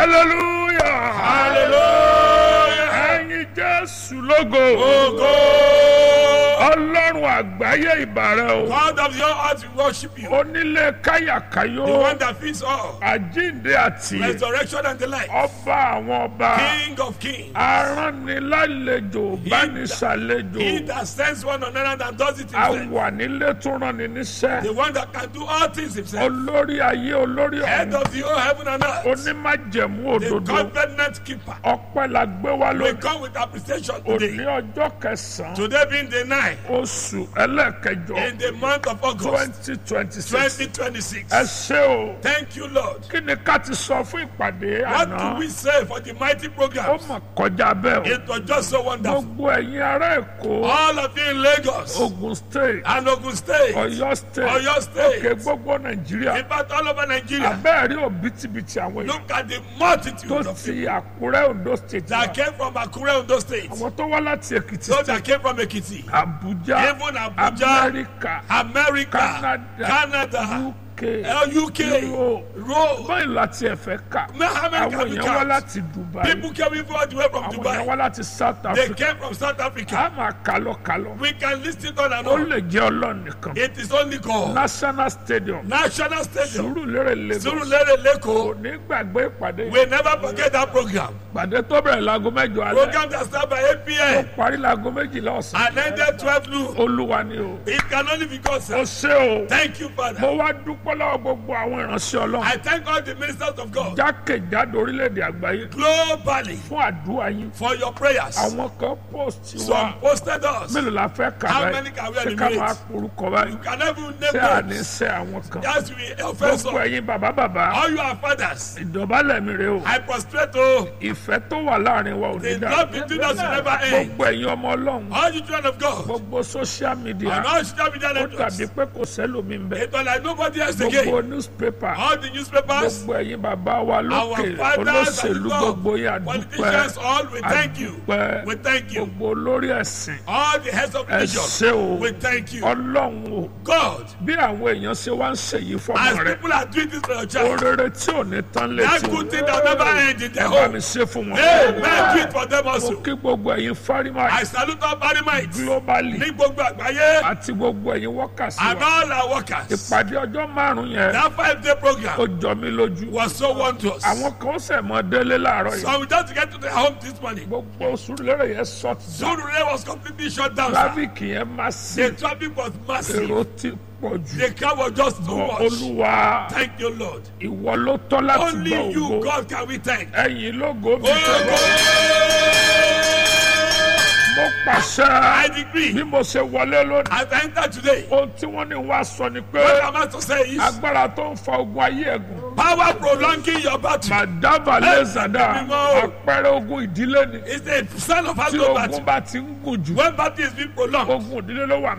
hallelujah Hallelujah. ẹ̀yin jésù lógo Ogo. ọlọ́run àgbáyé ìbàrẹ̀ o God of your heart we worship you. onílé káyàkáyó The one that feeds all. àjíǹde àti Resurrection and the life. ọba àwọn ọba King of kings. aránilálejò bánisàlejò He that sends one another and does it himself. àwà nílé tó rán ni níṣẹ́ The one that can do all things himself. olórí ayé olórí Head ọ̀run of the whole heaven and earth. onímájẹ̀mú The òdodo covenant keeper. ọpẹ́ la gbé wá We lónìí come with appreciation òní today. ọjọ́ kẹsàn-án Today being the night oṣù ẹlẹ́ẹ̀kẹjọ in the month of August twenty twenty six 2026. ẹ ṣé o Thank you, Lord. kí ni ká ti sọ fún ìpàdé What àná do we say for the mighty ó program? mà kọjá bẹ́ẹ̀ o It was just so wonderful. gbogbo ẹ̀yin ará èkó All of you in Lagos ogun state and Ogun State, ọ̀yọ́ state Oyo State. òkè gbogbo nàìjíríà in fact, all over Nigeria. abẹ́ẹ̀rí òbítíbitì àwọn èèyàn Look at the multitude tó of ti people àkúrẹ́ ondo state that wá came from Akure, Ondo State. àwọn tó wá láti èkìtì Those state that came from Ekiti, abuja even Abuja, amẹ́ríkà America, Canada, Canada, uk uh, UK, Europe. Rome. báyìí láti ẹ̀fẹ́ kà How many àwọn can we èèyàn wá count? láti dubai People came even all the way from àwọn èèyàn Dubai. wá láti south They africa came from South Africa. a máa kálọ kálọ We can list it on and ó on. lè jẹ́ ọlọ́run nìkan It is only called national stadium National Stadium. sùúrùlérè lagos Surulere Leko. ní gbàgbé ìpàdé We never forget that program. ìpàdé tó bẹ̀rẹ̀ láago mẹ́jọ alẹ́ Program that started by 8 tó p.m. parí láago méjìlá ọ̀sán and ended 12 noon. olúwa ni o It can only be God, ó sir. ṣe o Thank you, mo Father. wá dúpẹ́ lọ́wọ́ gbogbo àwọn ìránṣẹ́ ọlọ́run I thank all the ministers of God jákèjádò orílẹ̀-èdè àgbáyé globally fún àdúrà yín for your prayers. àwọn kan post wa Some posted us. mélòó la fẹ́ kà How báyìí many can we ṣé ká enumerate? máa porúkọ báyìí You can even ṣé name àní names. ṣe àwọn kan Yes, we offense gbogbo us. ẹ̀yin bàbá bàbá All you are fathers. ìdọ̀bálẹ̀ mi rè o I prostrate to ìfẹ́ tó wà láàrin wa ò ní the dà love between us will never end. gbogbo ẹ̀yin ọmọ ọlọ́run All you children of God. gbogbo social media And all social media ó networks. dàbí pé kò sẹ́lòmí ń bẹ̀ It was like nobody else gbogbo again. newspaper All the newspapers. gbogbo ẹ̀yin bàbá wa Our lókè fathers and olóṣèlú God, gbogbo yín àdúpẹ́ politicians, all we thank you. àdúpẹ́ We thank you. gbogbo olórí ẹ̀sìn All the heads of ẹ nations, ṣé o we thank you. ọlọ́run o God, bí àwọn èèyàn ṣe wá ń ṣèyí as fọmọ rẹ people are doing this for your child, orere tí ò ní tán that létí good thing that never ends in their ẹ bá home. mi ṣe fún wọn. Amen. Do it for them mo also. kí gbogbo ẹ̀yin fárímà I salute all Barimites globally ní gbogbo àgbáyé àti gbogbo ẹ̀yin wọ́kàsí and wa all our workers. ìpàdé ọjọ́ márùn-ún yẹn That five day ó program jọ mí lójú was so wondrous. àwọn kan ṣẹ̀ mọ́ délé láàárọ̀ yìí So we just get to the home this morning. gbogbo sùúrùlérè yẹn short down Surulere was completely shut down. sir. traffic yẹn má sí The traffic was massive. èrò ti pọ̀ jù The crowd was just too Ọ, much. olúwa Thank you, Lord. ìwọ ló tọ́ láti gba Only you, ògo God, can we thank. ẹ̀yin lógo mi Oh, mo pàṣẹ I decree. bí mo ṣe wọlé lónìí As I enter today, ohun tí wọ́n ní wá sọ ni pé what am I to say is agbára tó ń fa ogun ayé ẹ̀gùn power prolonging your battle màdàbà lẹ́sàdá Ẹ̀mí mọ́. àpẹẹrẹ ogun ìdílé ni is the sign of tí household ogun battle. bá ti ń gùn jù When battle is being prolonged, ogun ìdílé ló wà